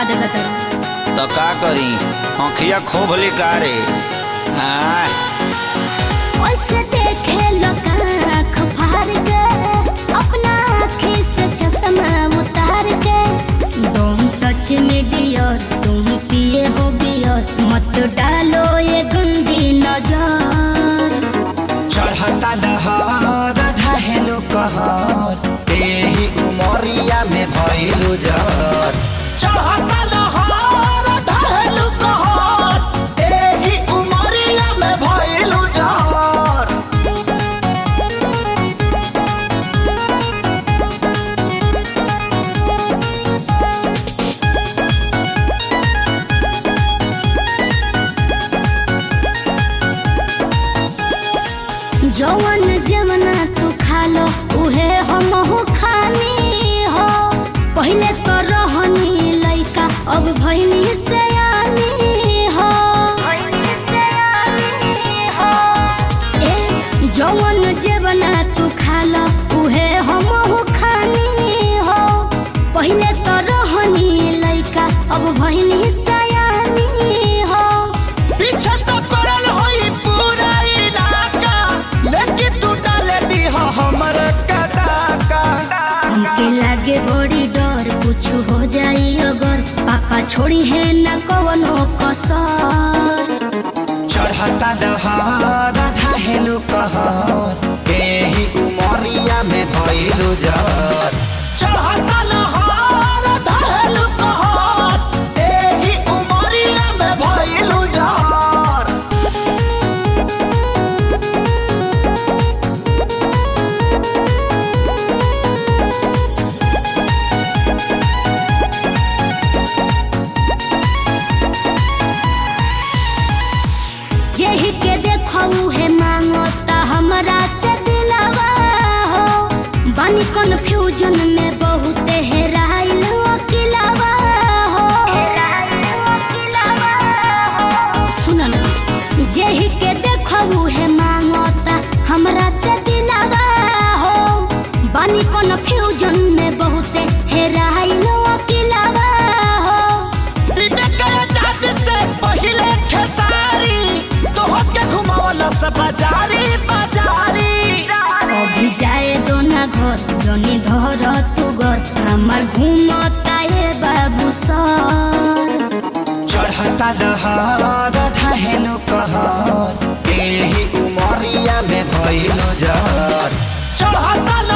देगा तेरा तो का करी आँखिया खोभली का रे आय ओसे देखे लोग आँख फाड़ के अपना आँखी से चश्मा उतार के तुम सच में डियर तुम पिए हो बियर मत डालो ये गंदी नजर चढ़ता दहर ढहेलो कहर तेही उमरिया में भइलु जर चढ़ता दहर ढहेलो कहर तेही उमरिया में भइलु जर जवन जवना तू खा लो उहे हम हो खानी हो पहले तो रहनी लइका अब भइनी से हो ए, जवन जवना तू खा लो उहे हम हो खानी हो पहले तो रहनी लइका अब भइनी सयानी हो पीछे तो पड़ल होई पूरा इलाका लेकिन तू डाले दी हमर कदाका हमके लागे बड़ी डर कुछ हो जाई अगर पापा छोड़ी है न कवनो कसर चढ़ता दहर ढहेलो कहर तेही उमरिया में भइलु जर चढ़ता दहर ढहेलो कहर तेही उमरिया में भइलु जर जेहि के देखऊ है मांगता हमरा से दिलवा हो बानी कन्फ्यूजन में बहुत हेराइल अकिलवा हो सुन ना जेहि के देखऊ है मांगता हमरा से दिलवा हो बानी कन्फ्यूजन में बहुत हेराइल अकिलवा हो से पहिले खेसारी तोहके घुमावला से बाजारी बाजारी अभी जाए दो ना घर जनी धर तू घर हमार घूमता है बाबू सर चढ़ता दहर ढहेलो कहर तेही उमरिया में भइलु जर चढ़ता